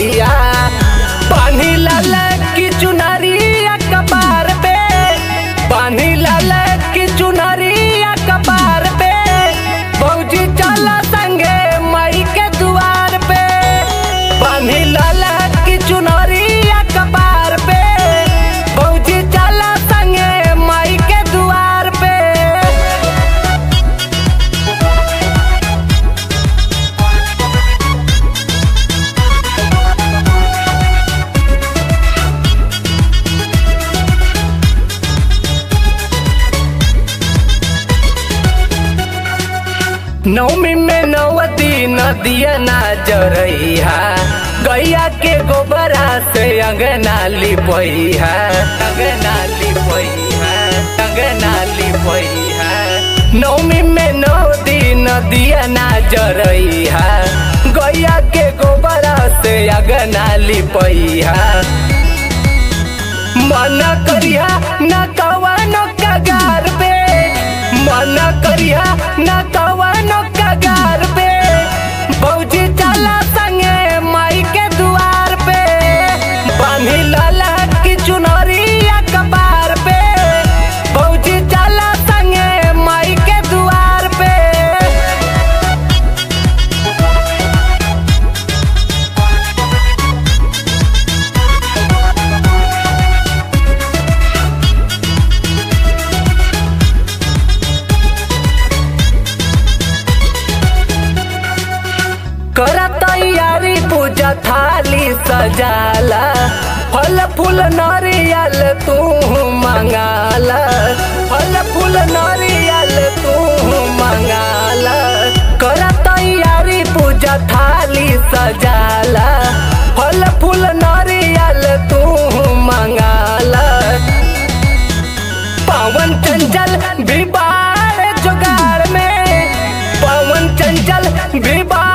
जरैया पानी लाल की चुनरिया कपार पे पानी लाल की चुनरिया कपार पे भौजी चल संगे मई के दुआर पे पानी लाल की चुनरिया कपार पे भौजी चल संगे मई के दुआर पे नौमी में नवती नदिया ना जरैहा गैया के गोबरा से अंगना लिपैहा अंगना लिपैहा अंगना लिपैहा नौमी में नवती नदिया ना जरैहा गैया के गोबरा से अंगना लिपैहा मन करिया न कवनो कगार पे मन करिया न कवनो कगार पे भौजी चला संगे माई के दुआर पे बांधी लाला की चुनरिया कपार पे भौजी चला संगे माई के दुआर पे कर तैयारी पूजा थाली सजाला फल फूल नारियल तू मंगाला फल फूल नारियल तू मंगाला कर तैयारी पूजा थाली सजाला फल फूल नारियल तू मंगाला पवन चंचल भी बाढ़ जुगाड़ में पवन चंचल भी बाढ़